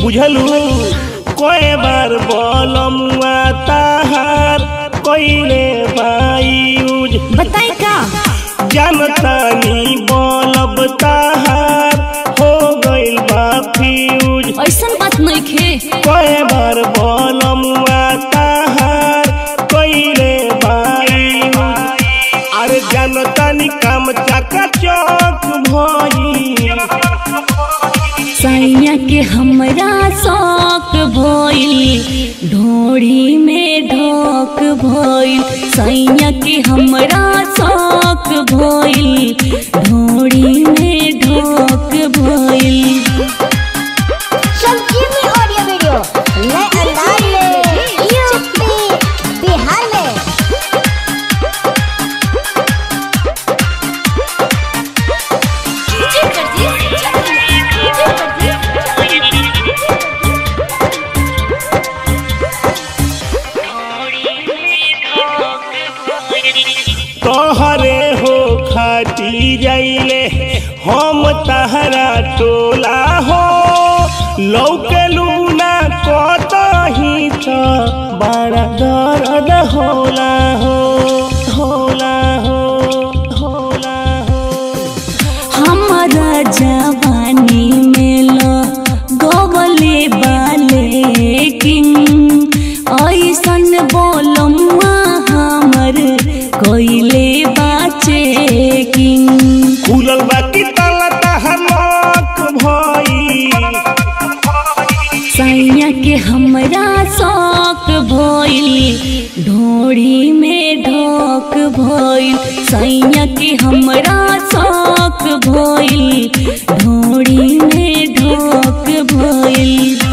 बुझलू कोई बार बोलमुआ ताहार कोइले बायूज बताई का जनतानी बोलब ताहार हो गइल बा फ्यूज ऐसन बात नहीं खे कोई बार बोलमुआ ताहार कोइले बायूज अरे जनतानी काम चका चौक भई सैया के हमरा शौक भइल ढोड़ी में ढोक भइल सैया के हमरा शौक भइल ढोड़ी में ढोक भइल संजीवनी ऑडियो वीडियो नए अंदाज में यूपी बिहार में तोहरे हो खाती जाइले हम तहरा टोला हो लौकलू ना कतही त बड़ा दर्द होला हो होला हो होला हो हमारा जवानी में लो गोवले बाले किंग ऐसन बोलमुआ हमर कोइले बाचे किंग खुलल बाकी ताला तहर लॉक भई सैया के हमरा शौक भइल ढोड़ी में ढोक भइल सैया के हमरा शौक भइल ढोड़ी में ढोक भइल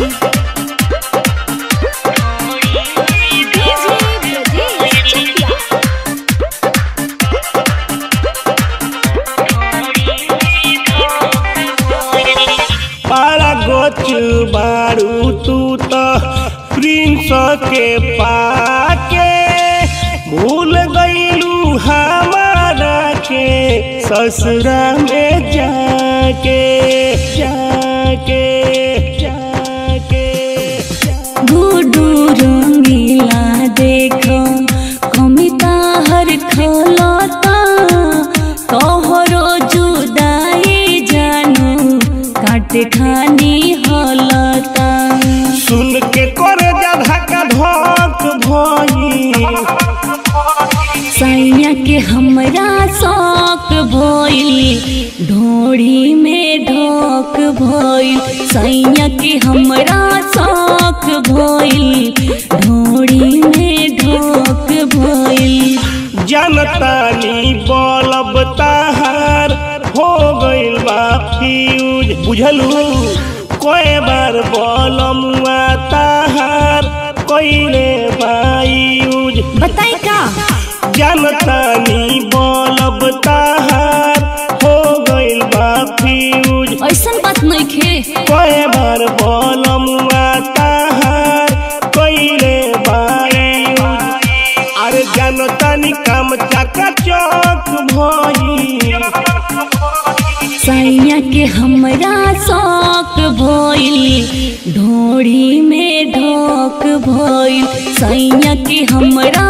पारा गोच बारू तू तो प्रिंस के पाके भूल गईलू हमारा के ससुरा में जाके जाके जाके गुडू रंगीला देखो कमिता हर खलता तोहरो जुदाई जानू काटे खानी हलता सुन के कर जा धक्का धक भई सैया के हमरा शौक भइल ढोड़ी में ढोक भइल सैया के हमरा शौक भइल ढोड़ी में ढोक भइल जनतानी बोलब ताहार हो गइल बा फ्यूज बुझलू कोई बार बोलमुआ ताहार कोइले बायूज बताई का जनतानी बोलब ताहार हो गइल बा फ्यूज ऐसन बात नहीं खे कोई बार बोलमुआ ताहार कोइले बायूज अरे जनतानी काम चका चौक भई सैया के हमरा शौक भइल ढोड़ी में ढोक भइल सैया के हमरा